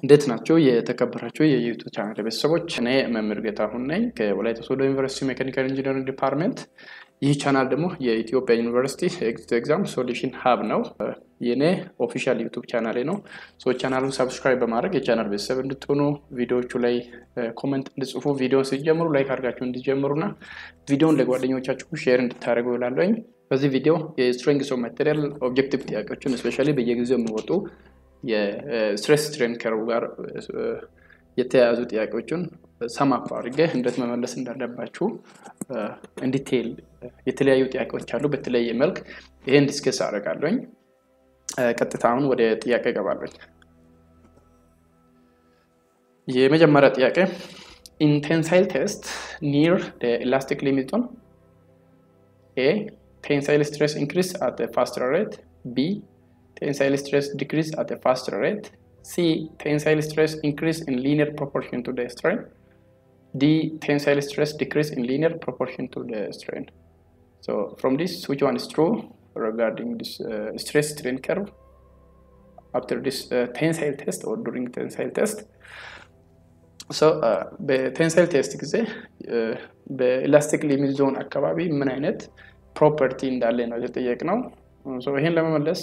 እንዴት ናቸው የተከበራቸው የዩቱብ ቻናል ቤተሰቦች? እኔ መምህር ጌታሁን ነኝ ከወላይታ ሶዶ ዩኒቨርሲቲ ሜካኒካል ኢንጂነሪንግ ዲፓርትመንት። ይህ ቻናል ደግሞ የኢትዮጵያ ዩኒቨርሲቲ ኤግዚት ኤግዛም ሶሉሽን ሀብ ነው። የኔ ኦፊሻል ዩቱብ ቻናሌ ነው። ሶ ቻናሉን ሰብስክራይብ በማድረግ የቻናል ቤተሰብ እንድትሆኑ ቪዲዮዎቹ ላይ ኮመንት እንድጽፉ ቪዲዮን ሲጀምሩ ላይክ አድርጋችሁ እንዲጀምሩና ቪዲዮን ለጓደኞቻችሁ ሼር እንድታደርጉ ይላለኝ። በዚህ ቪዲዮ የስትሬንግስ ኦፍ ማቴሪያል ኦብጀክቲቭ ጥያቄዎችን እስፔሻሊ በየጊዜው የሚወጡ የስትሬስ ስትሬን ከርቭ ጋር የተያያዙ ጥያቄዎችን ሰማፍ አድርጌ እንዴት መመለስ እንዳለባችሁ እንዲቴል የተለያዩ ጥያቄዎች አሉ። በተለያየ መልክ ይሄን ዲስከስ አደርጋለኝ። ቀጥታ አሁን ወደ ጥያቄ እገባለኝ። የመጀመሪያ ጥያቄ ኢንቴንሳይል ቴስት ኒር ኤላስቲክ ሊሚት ዞን ኤ ቴንሳይል ስትሬስ ኢንክሪስ አት ፋስተር ሬት ቢ tensile stress decrease at a faster rate. C. Tensile stress increase in linear proportion to the strain. D. Tensile stress decrease in linear proportion to the strain. So from this, which one is true regarding this uh, stress strain curve after this uh, tensile test or during tensile test? So በቴንሳይል ቴስት ጊዜ በኤላስቲክ ሊሚት ዞን አካባቢ ምን አይነት ፕሮፐርቲ እንዳለ ነው የተጠየቅነው። ይህን ለመመለስ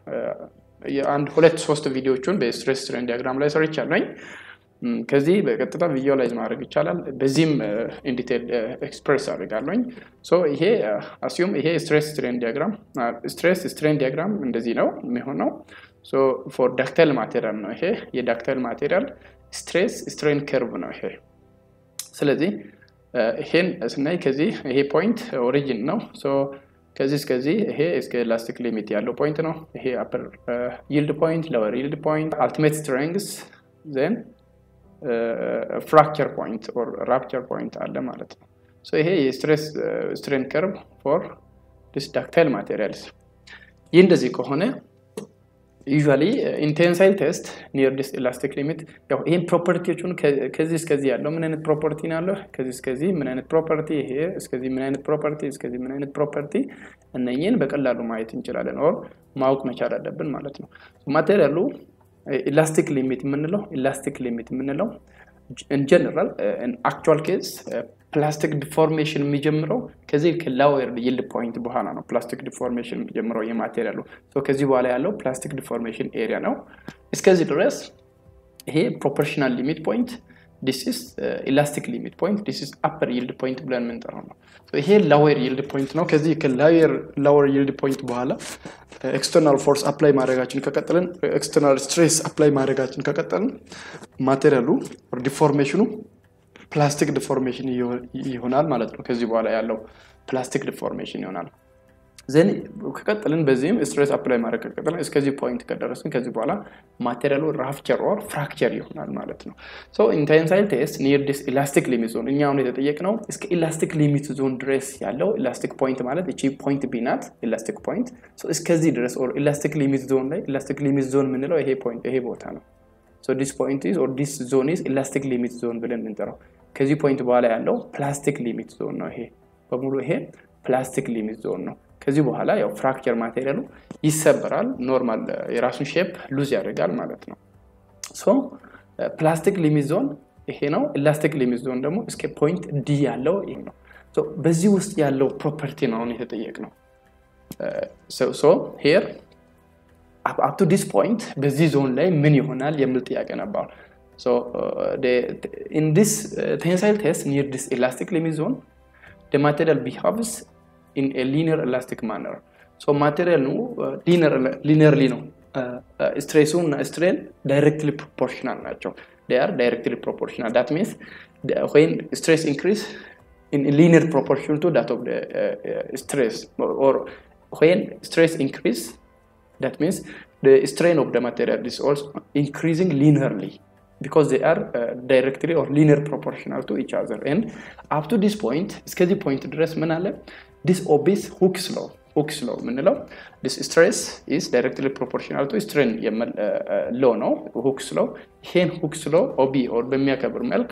አንድ ሁለት ሶስት ቪዲዮዎቹን በስትሬስ ስትሬን ዲያግራም ላይ ሰርቻለኝ። ከዚህ በቀጥታ ቪዥዋላይዝ ማድረግ ይቻላል። በዚህም ኢንዲቴል ኤክስፕሬስ አድርጋለኝ። ይሄ አስዩም ይሄ ስትሬስ ስትሬን ዲያግራም ስትሬስ ስትሬን ዲያግራም እንደዚህ ነው የሚሆነው። ፎር ዳክታይል ማቴሪያል ነው ይሄ የዳክታይል ማቴሪያል ስትሬስ ስትሬን ከርቭ ነው ይሄ። ስለዚህ ይሄን ስናይ ከዚህ ይሄ ፖይንት ኦሪጂን ነው ከዚህ እስከዚህ ይሄ እስከ ኤላስቲክ ሊሚት ያለው ፖይንት ነው። ይሄ አፐር ይልድ ፖይንት፣ ሎወር ይልድ ፖይንት፣ አልቲሜት ስትሬንግስ ዘን ፍራክቸር ፖይንት ኦር ራፕቸር ፖይንት አለ ማለት ነው። ይሄ የስትሬስ ስትሬን ከርቭ ፎር ዲስ ዳክታይል ማቴሪያልስ። ይህ እንደዚህ ከሆነ ዩዥዋሊ ኢንቴንሳይል ቴስት ኒር ዲስ ኤላስቲክ ሊሚት ያው ይህን ፕሮፐርቲዎቹን ከዚህ እስከዚህ ያለው ምን አይነት ፕሮፐርቲ ነው ያለው፣ ከዚህ እስከዚህ ምን አይነት ፕሮፐርቲ፣ ይሄ እስከዚህ ምን አይነት ፕሮፐርቲ፣ እስከዚህ ምን አይነት ፕሮፐርቲ፣ እነኝህን በቀላሉ ማየት እንችላለን፣ ኦር ማወቅ መቻል አለብን ማለት ነው። ማቴሪያሉ ኢላስቲክ ሊሚት የምንለው ኢላስቲክ ሊሚት የምንለው ኢንጀነራል አክቹዋል ኬዝ ፕላስቲክ ዲፎርሜሽን የሚጀምረው ከዚህ ከላወር ይልድ ፖይንት በኋላ ነው። ፕላስቲክ ዲፎርሜሽን የሚጀምረው የማቴሪያሉ ከዚህ በኋላ ያለው ፕላስቲክ ዲፎርሜሽን ኤሪያ ነው። እስከዚህ ድረስ ይሄ ፕሮፖርሽናል ሊሚት ፖይንት ዲስ ኢስ ኢላስቲክ ሊሚት ፖይንት ዲስ ኢስ አፐር ይልድ ፖይንት ብለን የምንጠራው ነው። ይሄ ላወር ይልድ ፖይንት ነው። ከዚህ ከላወር ይልድ ፖይንት በኋላ ኤክስተርናል ፎርስ አፕላይ ማድረጋችን ከቀጠልን ኤክስተርናል ስትሬስ አፕላይ ማድረጋችን ከቀጠልን ማቴሪያሉ ዲፎርሜሽኑ ፕላስቲክ ዲፎርሜሽን ይሆናል ማለት ነው። ከዚህ በኋላ ያለው ፕላስቲክ ዲፎርሜሽን ይሆናል። ዘን ከቀጥልን በዚህም ስትሬስ አፕላይ ማድረግ ከቀጥልን እስከዚህ ፖይንት ከደረስን ከዚህ በኋላ ማቴሪያሉ ራፕቸር ኦር ፍራክቸር ይሆናል ማለት ነው። ኢንቴንሳይል ቴስት ኒር ዲስ ኢላስቲክ ሊሚት ዞን እኛ አሁን የተጠየቅነው እስከ ኢላስቲክ ሊሚት ዞን ድረስ ያለው ኢላስቲክ ፖይንት ማለት እቺ ፖይንት ቢ ናት። ኢላስቲክ ፖይንት እስከዚህ ድረስ ኦር ኢላስቲክ ሊሚት ዞን ላይ ኢላስቲክ ሊሚት ዞን የምንለው ይሄ ፖይንት ይሄ ቦታ ነው። ዲስ ፖይንት ኢዝ ኦር ዲስ ዞን ኢዝ ኢላስቲክ ሊሚት ዞን ብለን የምንጠራው ከዚህ ፖይንት በኋላ ያለው ፕላስቲክ ሊሚት ዞን ነው። ይሄ በሙሉ ይሄ ፕላስቲክ ሊሚት ዞን ነው። ከዚህ በኋላ ያው ፍራክቸር ማቴሪያሉ ይሰበራል፣ ኖርማል የራሱን ሼፕ ሉዝ ያደርጋል ማለት ነው። ሶ ፕላስቲክ ሊሚት ዞን ይሄ ነው። ኢላስቲክ ሊሚት ዞን ደግሞ እስከ ፖይንት ዲ ያለው ይሄ ነው። በዚህ ውስጥ ያለው ፕሮፐርቲ ነው አሁን የተጠየቅነው። ሶ ሄር አፕቱ ዲስ ፖይንት በዚህ ዞን ላይ ምን ይሆናል የሚል ጥያቄ ነበር። So uh, the, in this uh, tensile test near this elastic limit zone, the material behaves in a linear elastic manner. So material no uh, linear linearly no stress and strain directly proportional nature. They are directly proportional. That means the, when stress increase in a linear proportion to that of the stress, or, or when stress increase, that means the strain of the material is also increasing linearly. because they are uh, directly or linear proportional to each other and up to this point እስከዚህ ፖይንት ድረስ ምን አለ this obese Hooke's law Hooke's law የምንለው this stress is directly proportional to strain የሚል ሎ ነው Hooke's law ይሄን Hooke's law ኦቢ ኦር በሚያከብር መልክ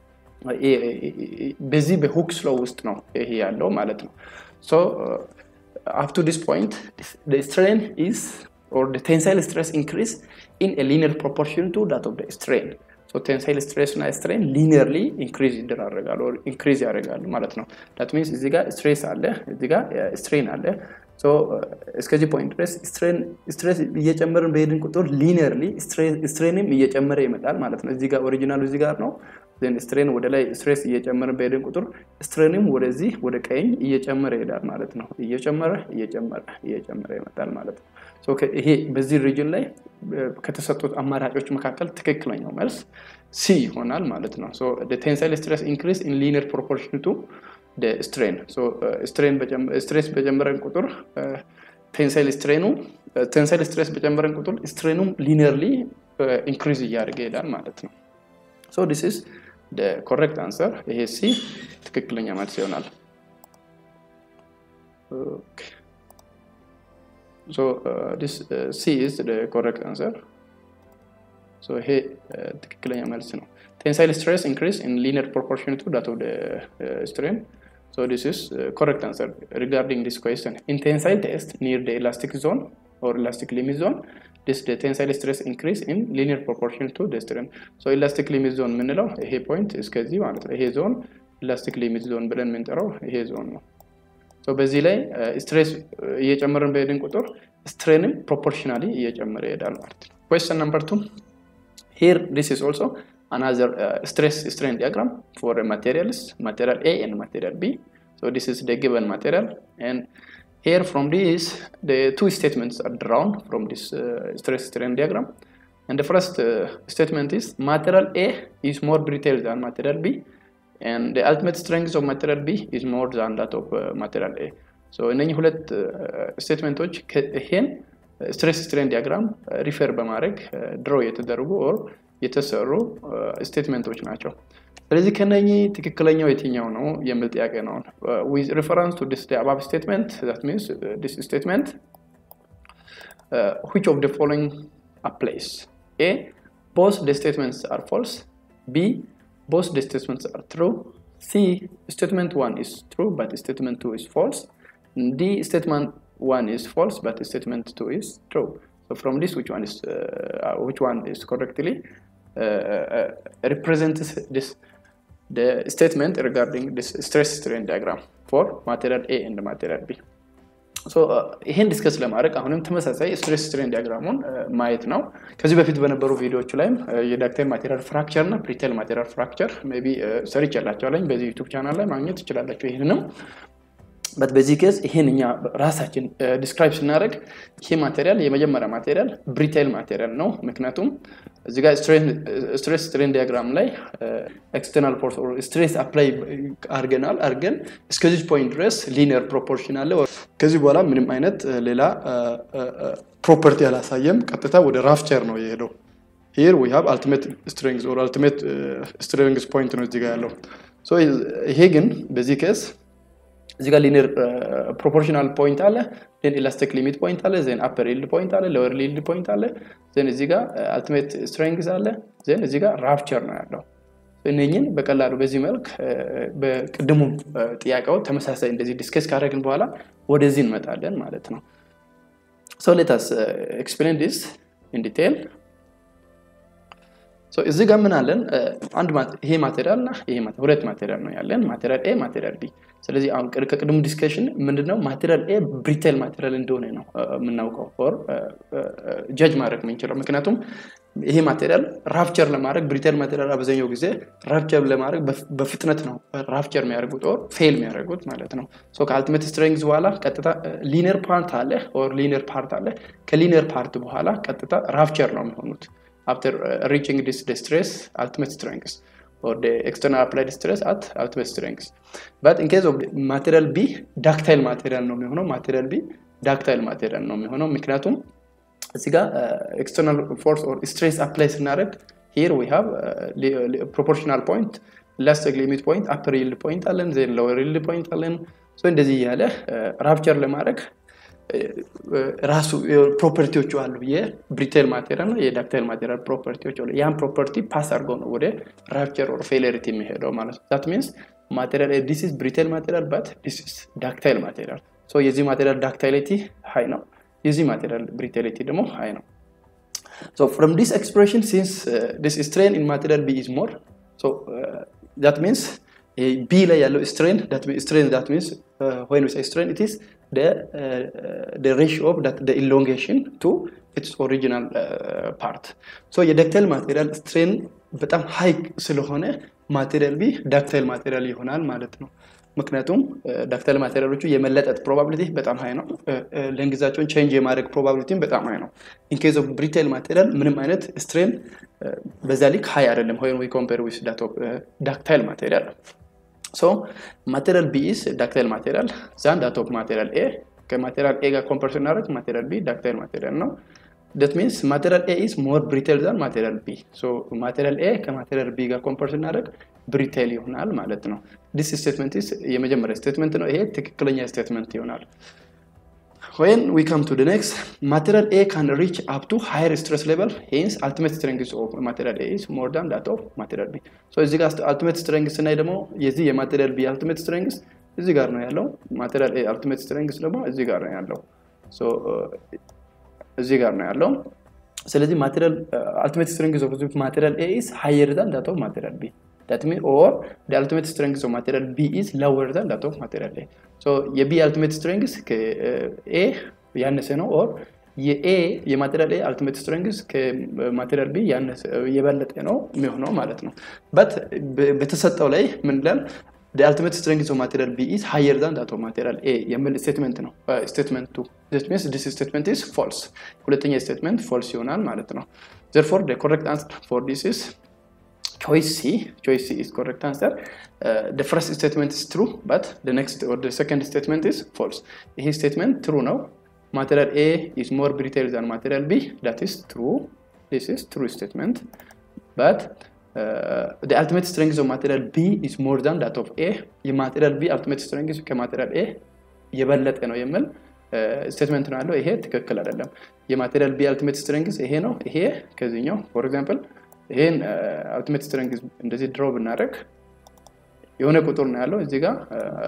በዚህ በሁክስ ሎ ውስጥ ነው ይሄ ያለው ማለት ነው ሶ up to this point the strain is or the tensile stress increase in a linear proportion to that of the strain. So tensile stress እና strain linearly increase ይደራረጋሉ or increase ያደርጋሉ ማለት ነው። that means እዚህ ጋር stress አለ፣ እዚህ ጋር strain አለ። ሶ እስከዚህ ፖይንት ድረስ ስትሬስ እየጨመርን በሄድን ቁጥር ሊኒየርሊ ስትሬንም እየጨመረ ይመጣል ማለት ነው። እዚህ ጋር ኦሪጂናሉ እዚህ ጋር ነው። ስትሬን ወደ ላይ ስትሬስ እየጨመርን በሄድን ቁጥር ስትሬንም ወደዚህ ወደ ቀኝ እየጨመረ ይሄዳል ማለት ነው። እየጨመረ እየጨመረ እየጨመረ ይመጣል ማለት ነው። ይሄ በዚህ ሪጅን ላይ ከተሰጡት አማራጮች መካከል ትክክለኛው መልስ ሲ ይሆናል ማለት ነው። ቴንሳይል ስትሬስ ኢንክሪስ ኢን ሊኒየር ፕሮፖርሽን ቱ ስትሬን ስትሬስ በጨመረን ቁጥር ቴንሳይል ስትሬኑ ቴንሳይል ስትሬስ በጨመረን ቁጥር ስትሬኑም ሊኒየርሊ ኢንክሪዝ እያደረገ ይሄዳል ማለት ነው። ሶ ዲስ ኢዝ ኮሬክት አንሰር። ይሄ ሲ ትክክለኛ መልስ ይሆናል። ሶ ዲስ ሲ ኢዝ ኮሬክት አንሰር። ሶ ይሄ ትክክለኛ መልስ ነው። tensile stress increase in linear proportion to that of the uh, strain. So this is uh, correct answer regarding this question. In tensile test near the elastic zone or elastic limit zone, this the tensile stress increase in linear proportion to the strain. So elastic limit zone ምንለው ይሄ ፖይንት እስከዚህ ማለት ነው። ይሄ ዞን elastic limit zone ብለን የምንጠራው ይሄ ዞን ነው። ሶ በዚህ ላይ ስትሬስ እየጨመርን በሄድን ቁጥር ስትሬንም ፕሮፖርሽናሊ እየጨመረ ይሄዳል ማለት ነው። question number two here this is also another uh, stress strain diagram for uh, materials material A and material B so this is the given material and here from this the two statements are drawn from this uh, stress strain diagram and the first statement is material A is more brittle than material B and the ultimate strength of material B is more than that of material A so እነኚህ ሁለት ስቴትመንቶች ይሄን ስትሬስ ስትሬን ዲያግራም ሪፈር በማድረግ ድሮ የተደረጉ ኦር የተሰሩ ስቴትመንቶች ናቸው። ስለዚህ ከነኚህ ትክክለኛው የትኛው ነው የሚል ጥያቄ ነው። ዊዝ ሪፈረንስ ቱ ዲስ አባብ ስቴትመንት ዛት ሚንስ ዲስ ስቴትመንት which of the following applies? A. Both the statements are false. B. Both the statements are true. C. Statement 1 is true but statement 2 is false. D. Statement 1 is false but statement 2 is true. So from this, which one is uh, which one is correctly uh, represents this the statement regarding this stress strain diagram for material A and material B. ይሄን ዲስከስ ለማድረግ አሁንም ተመሳሳይ ስትሬስ ስትሬን ዲያግራሙን ማየት ነው። ከዚህ በፊት በነበሩ ቪዲዮዎቹ ላይም የዳክታይል ማቴሪያል ፍራክቸር እና ፕሪቴል ማቴሪያል ፍራክቸር ሜይ ቢ ሰርች ያላቸዋለኝ በዚህ ዩቱብ ቻናል ላይ ማግኘት ትችላላቸው። ይህንንም በት በዚህ ኬዝ ይሄን እኛ ራሳችን ዲስክራይብ ስናደርግ ይሄ ማቴሪያል የመጀመሪያ ማቴሪያል ብሪቴል ማቴሪያል ነው። ምክንያቱም እዚህ ጋር ስትሬስ ስትሬን ዲያግራም ላይ ኤክስተርናል ፎርስ ስትሬስ አፕላይ አርገናል አርገን እስከዚህ ፖይንት ድረስ ሊኒየር ፕሮፖርሽን አለ። ከዚህ በኋላ ምንም አይነት ሌላ ፕሮፐርቲ አላሳየም። ቀጥታ ወደ ራፍቸር ነው የሄደው። ሂር ዊ ሃቭ አልቲሜት ስትሬንግዝ ኦር አልቲሜት ስትሬንግዝ ፖይንት ነው እዚህ ጋር ያለው። ይሄ ግን በዚህ ኬዝ እዚህ ጋር ሊኒየር ፕሮፖርሽናል ፖይንት አለ ዜን ኢላስቲክ ሊሚት ፖይንት አለ ዜን አፐር ይልድ ፖይንት አለ ሎወር ይልድ ፖይንት አለ ዜን እዚህ ጋር አልቲሜት ስትሬንግዝ አለ ዜን እዚህ ጋር ራፕቸር ነው ያለው እነኝን በቀላሉ በዚህ መልክ በቅድሙ ጥያቄው ተመሳሳይ እንደዚህ ዲስከስ ካደረግን በኋላ ወደዚህ እንመጣለን ማለት ነው ሶ ሌታስ ኤክስፕሌን ዲስ ኢን ዲቴል እዚህ ጋር ምን አለን አንድ ይሄ ማቴሪያል እና ይሄ ሁለት ማቴሪያል ነው ያለን ማቴሪያል ኤ ማቴሪያል ቢ ስለዚህ አሁን ከቅድሙ ዲስከሽን ምንድነው ማቴሪያል ኤ ብሪቴል ማቴሪያል እንደሆነ ነው የምናውቀው ፎር ጀጅ ማድረግ የምንችለው ምክንያቱም ይሄ ማቴሪያል ራፕቸር ለማድረግ ብሪቴል ማቴሪያል አብዛኛው ጊዜ ራፕቸር ለማድረግ በፍጥነት ነው ራፕቸር የሚያደርጉት ኦር ፌል የሚያደርጉት ማለት ነው ከአልቲሜት ስትሬንግዝ በኋላ ቀጥታ ሊኒየር ፓርት አለ ኦር ሊኒየር ፓርት አለ ከሊኒየር ፓርት በኋላ ቀጥታ ራፕቸር ነው የሚሆኑት after uh, reaching this the stress ultimate strength or the external applied stress at ultimate strength but in case of material b ductile material ነው የሚሆነው material b ductile material ነው የሚሆነው ምክንያቱም እዚህ ጋር ኤክስተርናል ፎርስ ኦር ስትሬስ አፕላይ ስናደርግ ሂር ዊ ሃቭ ፕሮፖርሽናል ፖይንት ኢላስቲክ ሊሚት ፖይንት አፐር ይልድ ፖይንት አለን ዜን ሎወር ይልድ ፖይንት አለን እንደዚህ እያለ ራፕቸር ለማድረግ ራሱ ፕሮፐርቲዎቹ አሉ የብሪቴል ማቴሪያል እና የዳክታይል ማቴሪያል ፕሮፐርቲዎች አሉ ያን ፕሮፐርቲ ፓስ አድርገው ነው ወደ ራፕቸር ኦር ፌለሪቲ የሚሄደው ማለት ነው ዛት ሚንስ ማቴሪያል ዲስ ኢዝ ብሪቴል ማቴሪያል ባት ዲስ ኢዝ ዳክታይል ማቴሪያል ሶ የዚህ ማቴሪያል ዳክታይሊቲ ሀይ ነው የዚህ ማቴሪያል ብሪቴሊቲ ደግሞ ሀይ ነው so from this expression since uh, this strain in material b is more so uh, that means uh, b ላይ ያለው strain that means strain that means uh, when we say strain it is the uh, the ratio of that the elongation to its original uh, part so የደክታይል ማቴሪያል strain በጣም ሃይ ስለሆነ ማቴሪያል ቢ ዳክታይል ማቴሪያል ይሆናል ማለት ነው ምክንያቱም ዳክታይል ማቴሪያሎቹ የመለጠጥ ፕሮባቢሊቲ በጣም ሀይ ነው ለእንግዛቸውን ቼንጅ የማድረግ ፕሮባቢሊቲም በጣም ሀይ ነው ኢንኬዝ ኦፍ ብሪታይል ማቴሪያል ምንም አይነት ስትሬን በዛ ሊክ ሀይ አይደለም ወይም ዊ ኮምፔር ዊዝ ዳክታይል ማቴሪያል ሶ ማቴሪያል ቢ ኢስ ዳክታይል ማቴሪያል ዛን ዳት ኦፍ ማቴሪያል ኤ ከማቴሪያል ኤ ጋር ኮምፐር ስናደርግ ማቴሪያል ቢ ዳክታይል ማቴሪያል ነው that means material A is more brittle than material B. So material A ከማቴሪያል B ጋር ኮምፐር ስናደርግ ብሪቴል ይሆናል ማለት ነው። ዲስ ስቴትመንት ኢስ የመጀመሪያ ስቴትመንት ነው። ይሄ ትክክለኛ ስቴትመንት ይሆናል። When we come to the next, material A can reach up to higher stress level, hence ultimate strength of material A is more than that of material B. So እዚህ ጋር ultimate strength ስናይ ደግሞ የዚህ የማቴሪያል B ultimate strength እዚህ ጋር ነው ያለው። ማቴሪያል A ultimate strength ደግሞ እዚህ ጋር ነው ያለው። So እዚህ ጋር ነው ያለው ስለዚህ ማቴሪያል አልቲሜት ስትሬንግዝ ኦፍ ማቴሪያል ኤ ኢዝ ሃየር ዛን ዳት ኦፍ ማቴሪያል ቢ ዳት ሚን ኦር ደ አልቲሜት ስትሬንግዝ ኦፍ ማቴሪያል ቢ ኢዝ ሎወር ዛን ዳት ኦፍ ማቴሪያል ኤ ሶ የቢ አልቲሜት ስትሬንግዝ ከኤ ያነሰ ነው ኦር የኤ የማቴሪያል ኤ አልቲሜት ስትሬንግዝ ከማቴሪያል ቢ የበለጠ ነው የሚሆነው ማለት ነው በት በተሰጠው ላይ ምን ይላል the ultimate strength of material B is higher than that of material A የሚል ስቴትመንት ነው ስቴትመንት ቱ this means this statement is false ሁለተኛ ስቴትመንት false ይሆናል ማለት ነው therefore the correct answer for this is choice C choice C is correct answer uh, the first statement is true but the next or the second statement is false ይሄ statement true ነው material A is more brittle than material B that is true this is true statement but uh, the ultimate strength of material B is more than that of A. የማቴሪያል ቢ ultimate strength ከማቴሪያል ኤ የበለጠ ነው የሚል ስቴትመንት ነው ያለው። ይሄ ትክክል አይደለም። የማቴሪያል ቢ ultimate strength ይሄ ነው። ይሄ ከዚህኛው ፎር ኤግዛምፕል ይሄን ultimate strength እንደዚህ ድሮ ብናደርግ የሆነ ቁጥር ነው ያለው እዚህ ጋር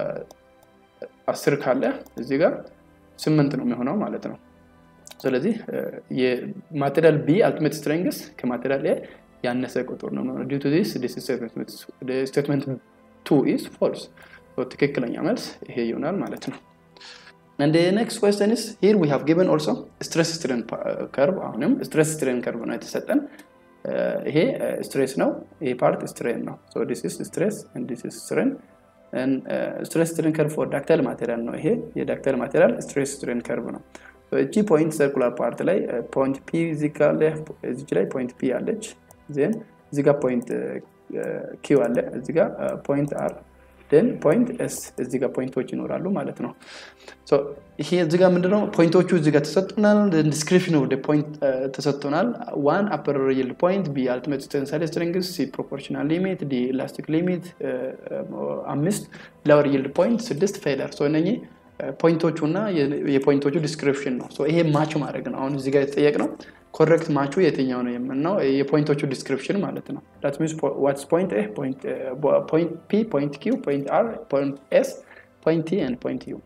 አስር ካለ እዚህ ጋር ስምንት ነው የሚሆነው ማለት ነው። ስለዚህ የማቴሪያል ቢ ultimate strength ከማቴሪያል ኤ ያነሰ ቁጥር ነው የሚሆነው ዲው ቱ ዚስ ዲስ ስቴትመንት ቱ ኢዝ ፎልስ ትክክለኛ መልስ ይሄ ይሆናል ማለት ነው And the next question is here we have given also stress strain curve አሁንም stress strain curve ነው የተሰጠን ይሄ ስትሬስ ነው ይሄ ፓርት ስትሬን ነው so this is stress and this is strain and uh, stress strain curve for ductile material ነው ይሄ የዳክታይል ማቴሪያል stress strain curve ነው እቺ ፖይንት ሰርኩላር ፓርት ላይ ፖይንት ፒ እዚች ላይ ፖይንት ፒ አለች ዜን እዚ ጋር ፖይንት ኪው አለ እዚ ጋር ፖይንት አር ን ፖይንት ኤስ እዚ ጋር ፖይንቶች ይኖራሉ ማለት ነው ይሄ እዚ ጋር ምንድነው ፖይንቶቹ እዚ ጋር ተሰጥቶናል ዲስክሪፕሽን ኦፍ ፖይንት ተሰጥቶናል ዋን አፐር ይልድ ፖይንት ቢ አልቲሜት ቴንሳይል ስትሪንግስ ሲ ፕሮፖርሽናል ሊሚት ዲ ኢላስቲክ ሊሚት አምስት ላወር ይልድ ፖይንት ስድስት ፌለር እነኚህ ፖይንቶቹ እና የፖይንቶቹ ዲስክሪፕሽን ነው ይሄ ማች ማድረግ ነው አሁን እዚህ ጋር የተጠየቅ ነው ኮሬክት ማቹ የትኛው ነው የምንነው የፖይንቶቹ ዲስክሪፕሽን ማለት ነው ዳት ሚንስ ዋትስ ፖይንት ኤ ፖይንት ፒ ፖይንት ኪው ፖይንት አር ፖይንት ኤስ ፖይንት ቲ ኤንድ ፖይንት ዩ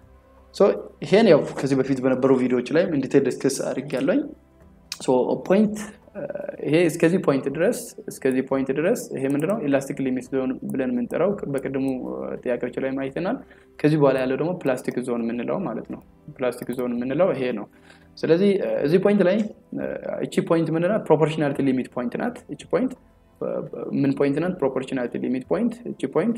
ይሄን ያው ከዚህ በፊት በነበሩ ቪዲዮዎች ላይ እንዲቴል ዲስክስ አድርግ ያለኝ ፖይንት ይሄ እስከዚህ ፖይንት ድረስ እስከዚህ ፖይንት ድረስ ይሄ ምንድነው ኢላስቲክ ሊሚት ዞን ብለን የምንጠራው በቅድሙ ጥያቄዎች ላይ ማይተናል ከዚህ በኋላ ያለው ደግሞ ፕላስቲክ ዞን የምንለው ማለት ነው ፕላስቲክ ዞን የምንለው ይሄ ነው ስለዚህ እዚህ ፖይንት ላይ እቺ ፖይንት ምንድናት ፕሮፖርሽናሊቲ ሊሚት ፖይንት ናት እቺ ፖይንት ምን ፖይንት ናት ፕሮፖርሽናሊቲ ሊሚት ፖይንት እቺ ፖይንት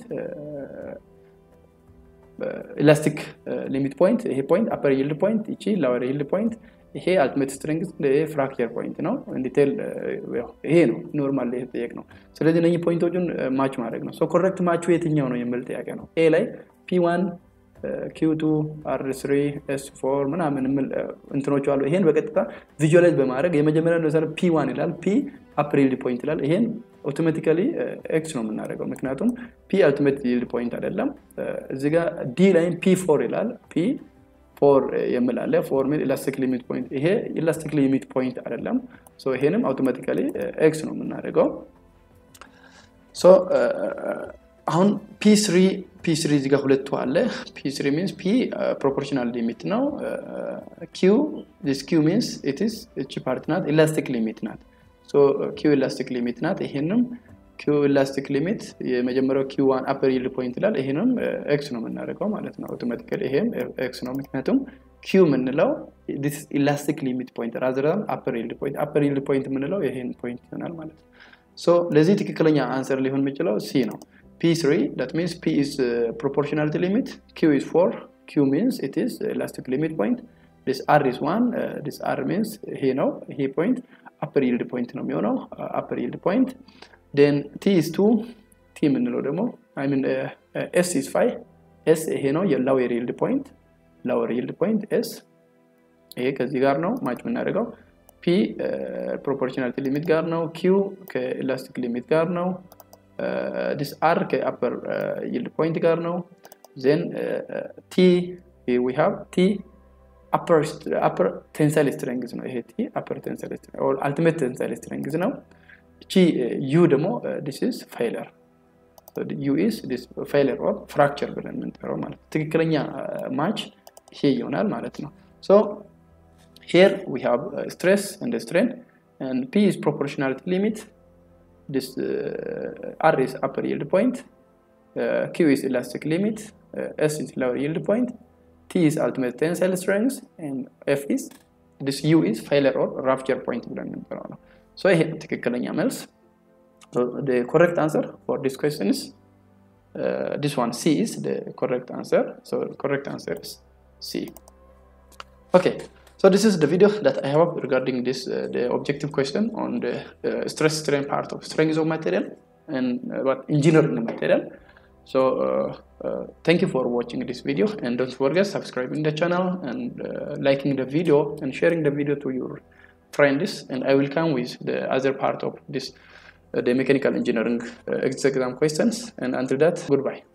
ኢላስቲክ ሊሚት ፖይንት ይሄ ፖይንት አፐር ይልድ ፖይንት እቺ ላወር ይልድ ፖይንት ይሄ አልቲሜት ስትሪንግዝ ፍራክቸር ፖይንት ነው ዲቴል ይሄ ነው ኖርማል የተጠየቅ ነው ስለዚህ እነህ ፖይንቶቹን ማች ማድረግ ነው ኮሬክት ማቹ የትኛው ነው የሚል ጥያቄ ነው ኤ ላይ ፒ ዋን ኪው2 አር ስሪ ኤስ ፎር ምናምን ምል እንትኖች አሉ ይሄን በቀጥታ ቪዥላይዝ በማድረግ የመጀመሪያ ለምሳሌ ፒ ዋን ይላል ፒ አፕሪል ፖይንት ይላል ይሄን አውቶማቲካሊ ኤክስ ነው የምናደርገው ምክንያቱም ፒ አልቲሜት ይልድ ፖይንት አይደለም እዚ ጋር ዲ ላይም ፒ ፎር ይላል ፒ ፎር የሚል አለ ፎር ሚል ኢላስቲክ ሊሚት ፖይንት ይሄ ኢላስቲክ ሊሚት ፖይንት አይደለም ይሄንም አውቶማቲካሊ ኤክስ ነው የምናደርገው አሁን ፒ ስሪ ፒ ስሪ እዚጋ ሁለቱ አለ ፒ ስሪ ሚንስ ፒ ፕሮፖርሽናል ሊሚት ነው ኪው ዲስ ኪው ሚንስ ኢትስ እቺ ፓርት ናት ኢላስቲክ ሊሚት ናት ኪው ኢላስቲክ ሊሚት ናት ይሄንም ኪው ኢላስቲክ ሊሚት የመጀመሪያው ኪው ዋን አፐር ይልድ ፖይንት ይላል ይሄንም ኤክስ ነው የምናደርገው ማለት ነው አውቶማቲካሊ ይሄም ኤክስ ነው ምክንያቱም ኪው የምንለው ኢላስቲክ ሊሚት ፖይንት ራዘራም አፐር ይልድ ፖይንት አፐር ይልድ ፖይንት የምንለው ይሄን ፖይንት ይሆናል ማለት ነው ሶ ለዚህ ትክክለኛ አንሰር ሊሆን የሚችለው ሲ ነው p3 that means p is uh, proportionality limit q is 4 q means it is elastic limit point this r is 1 uh, this r means he ነው ይሄ point upper yield point ነው የሚሆነው uh, upper yield point then t is 2 t የምንለው ደግሞ i mean uh, uh, s is 5 s ይሄ ነው የሎwer yield point lower yield point s ይሄ ከዚህ ጋር ነው ማች የምናደርገው ፒ ፕሮፖርሽናሊቲ ሊሚት ጋር ነው ኪው ከኤላስቲክ ሊሚት ጋር ነው ዲስ አር ከአፐር ይልድ ፖይንት ጋር ነው ዜን ቲ ዊ ሃቭ ቲ አፐር ቴንሳይል ስትሬንግዝ ነው ይሄ ቲ አፐር ቴንሳይል አልቲሜት ቴንሳይል ስትሬንግዝ ነው እቺ ዩ ደግሞ ዲስ ኢዝ ፋይለር ዩ ኢዝ ዲስ ፋይለር ኦር ፍራክቸር ብለን የምንጠራው ማለት ትክክለኛ ማች ይሄ ይሆናል ማለት ነው ሶ here we have uh, stress and strain and p is proportionality limit this uh, r is upper yield point uh, q is elastic limit s is lower yield point t is ultimate tensile strength and f is this u is failure or rupture point ብለን የምንጠራው ነው so ይሄ ትክክለኛ መልስ so the correct answer for this question is this one c is the correct answer so the correct answer is c okay So this is the video that I have regarding this uh, the objective question on the uh, stress strain part of strength of material and uh, what engineering material. So thank you for watching this video and don't forget subscribing the channel and liking the video and sharing the video to your friends and I will come with the other part of this the mechanical engineering exam questions and until that goodbye.